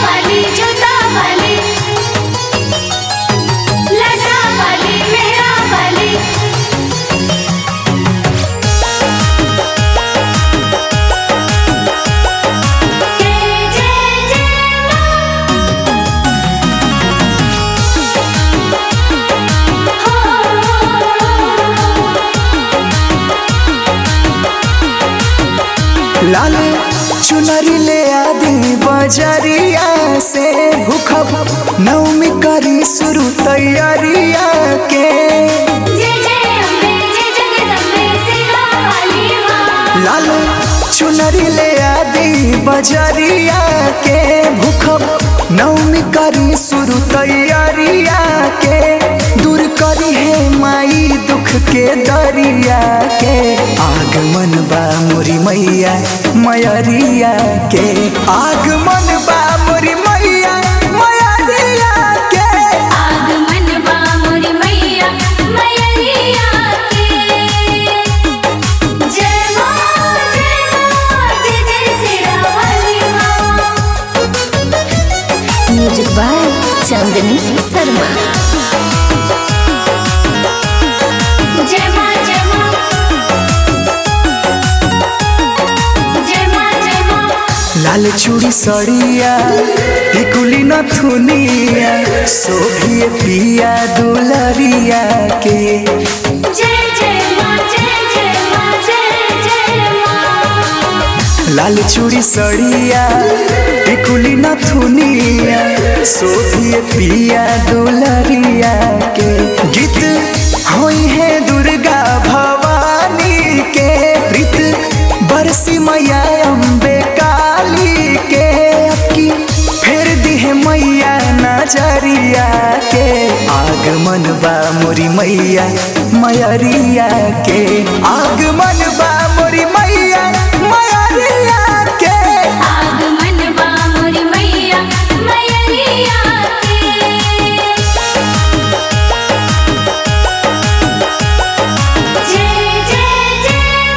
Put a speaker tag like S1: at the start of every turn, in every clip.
S1: वाली जोता वाली लटा वाली मेरा वाली जय जय जय
S2: लाल चुनरी ले आदि बजरिया से भूखब नवमी करी शुरू तैयारिया के
S1: जय जय अम्बे जय जगदम्बे सिरा वाली माँ
S2: लाल चुनरी ले आदि बजरिया के भूखब नवमी करी शुरू तैयारिया के दूर करी है माई दुख के दरिया के आगमन बा मोरी मैया मयरिया के आगमन बा मोरी मैया मयरिया के
S1: आगमन बा मोरी मैया मैया के जय माँ जय माँ जय जय सिरा वाली माँ
S3: म्यूजिक बाय चांदनी शर्मा
S1: जय माँ जय माँ जय माँ जय माँ
S2: लाल चूड़ी सड़िया टिकुली नथुनिया शोभिए पिया दुलरिया के
S1: जय जय माँ जय जय माँ जय जय माँ
S2: लाल चूड़ी सड़िया टिकुली नथुनिया शोभिए पिया दुलरिया के गीत होई है दुर्गा भवानी के प्रीत बरसी मैया अम्बे काली के अबकी फेर दी है मैया नजरिया के आगमन बा मोरी मैया मयरिया के आगमन बा मोरी मैया मयरिया के
S1: आगमन बा मोरी मैया मैया के जय जय जय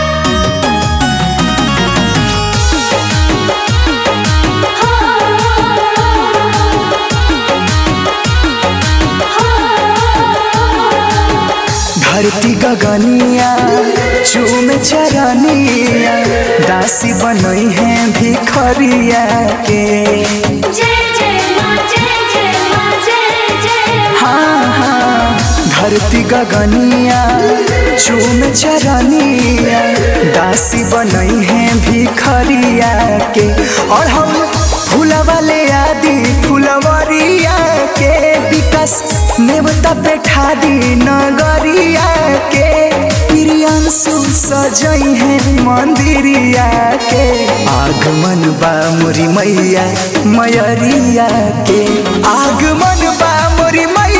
S2: धरती गगनिया चूमे चरनिया दासी बनई है भिखरिया के
S1: जय जय माँ जय जय माँ जय जय
S2: हाँ हाँ धरती गगनिया चूमे चरनिया दासी बनई है भिखरिया के और हम फूलवा ले आदि फुलवरिया के विकास नेवता पे ठादी नगरिया के प्रियांशु सजई है मंदिरिया के आगमन बा मोरी मैया मयरिया के आगमन बा मोरी मैया